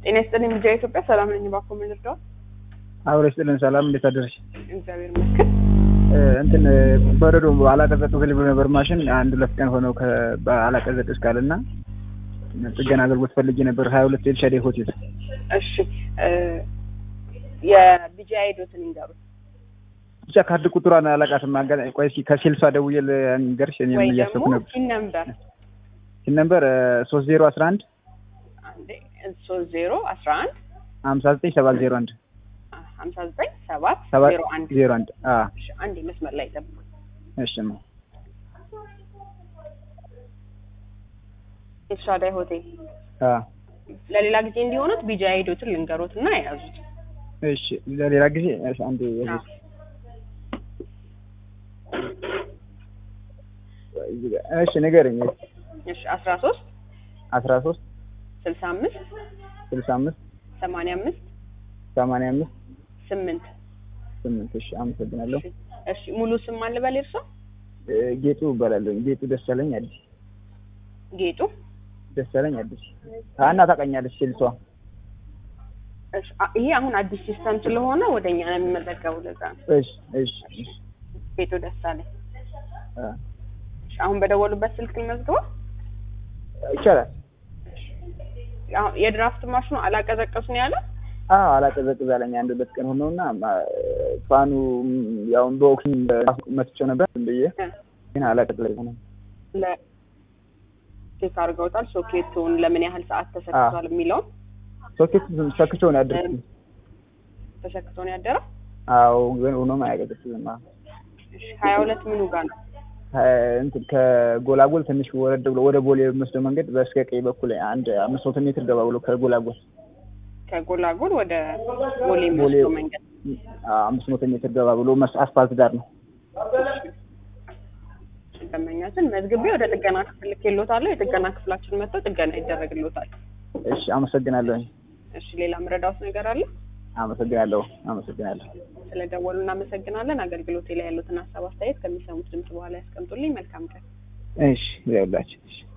ጤና ይስጥልኝ ልጃ ኢትዮጵያ ሰላም ነኝ። እባክዎ ምን ልርዳዎት? አብሮ ይስጥልን። ሰላም እንዴት አደረሽ? እግዚአብሔር ይመስገን። እንትን በረዶ አላቀዘቅዝልኝ ብሎ ነበር ማሽን አንድ ሁለት ቀን ሆነው አላቀዘቅዝ ካለ እና ጥገና አገልግሎት ፈልጌ ነበር ሀያ ሁለት ኤልሻዴ ሆቴል። እሺ የቢጂአይ ዶትን ይንገሩት ብቻ ካርድ ቁጥሯን አላውቃትም። አጋጣሚ ቆይ እስኪ ከሴልሷ ደውዬ ልንገርሽ። እኔም ወይ እያሰብኩ ደግሞ ነበር። ሲን ነምበር ሲን ነምበር ሶስት ዜሮ አስራ አንድ አንዴ ሶስት ዜሮ አስራ አንድ ሀምሳ ዘጠኝ ሰባት ዜሮ አንድ ሀምሳ ዘጠኝ ሰባት ሰባት ዜሮ አንድ ዜሮ አንድ እሺ አንዴ መስመር ላይ ጠብቁ። እሺ ማ ኤልሻዳይ ሆቴል አ ለሌላ ጊዜ እንዲሆኑት ቢጂአይ ዶትን ልንገሮት እና የያዙት እሺ ለሌላ ጊዜ እሺ አንዴ አዎ። እሺ ንገረኝ። እሺ አስራ ሶስት አስራ ሶስት ስልሳ አምስት ስልሳ አምስት ሰማንያ አምስት ሰማንያ አምስት ስምንት ስምንት እሺ አመሰግናለሁ። እሺ እሺ ሙሉ ስም ማን ልበል እርሶ? እ ጌጡ እባላለሁ። ጌጡ ደሳለኝ አዲስ ጌጡ ደሳለኝ አዲስ አና ታውቃኛለች ሴልሷ እሺ አ- ይሄ አሁን አዲስ ሲስተም ስለሆነ ወደኛ ነው የሚመዘገቡ ለዛ ነው። እሺ እሺ እሺ ጌጡ ደሳለኝ አ እሺ አሁን በደወሉበት ስልክ ልመዝግበው። ይቻላል። አሁን የድራፍት ማሽኑ አላቀዘቀሱ ነው ያለ አዎ አላቀዘቅዝ አለኝ። አንድ ሁለት ቀን ሆነውና ፋኑ ያው በኦክሲጅን መትቼው ነበር ዝም ብዬ ግን አላቀዘቅዝ ነው። ለ ቼክ አድርገውታል። ሶኬቱን ለምን ያህል ሰዓት ተሰክቷል የሚለውን ሶኬት ሰክቼው ነው ያደርኩት። ተሰክቶ ነው ያደረው። አዎ ግን ሆኖም አያቀዘቅዝም። አዎ እሺ ሀያ ሁለት ምኑ ጋር ነው? እንትን ከጎላጎል ትንሽ ወረድ ብሎ ወደ ቦሌ የሚወስደው መንገድ በስከ ቀኝ በኩል አንድ አምስት መቶ ሜትር ገባ ብሎ ከጎላጎል ከጎላጎል ወደ ቦሌ የሚወስደው መንገድ አዎ፣ አምስት መቶ ሜትር ገባ ብሎ መስ- አስፋልት ዳር ነው። ደንበኛችን መዝግቤ ወደ ጥገና ክፍል ልኬልዎታለሁ። የጥገና ክፍላችን መጥተው ጥገና ይደረግልዎታል። እሺ አመሰግናለሁ። እሺ ሌላ ምረዳውት ነገር አለ? አመሰግናለሁ። አመሰግናለሁ። ስለደወሉ እናመሰግናለን። አገልግሎቴ ላይ ያሉትን ሀሳብ አስተያየት ከሚሰሙት ድምጽ በኋላ ያስቀምጡልኝ። መልካም ቀን። እሺ ይኸውላችሁ። እሺ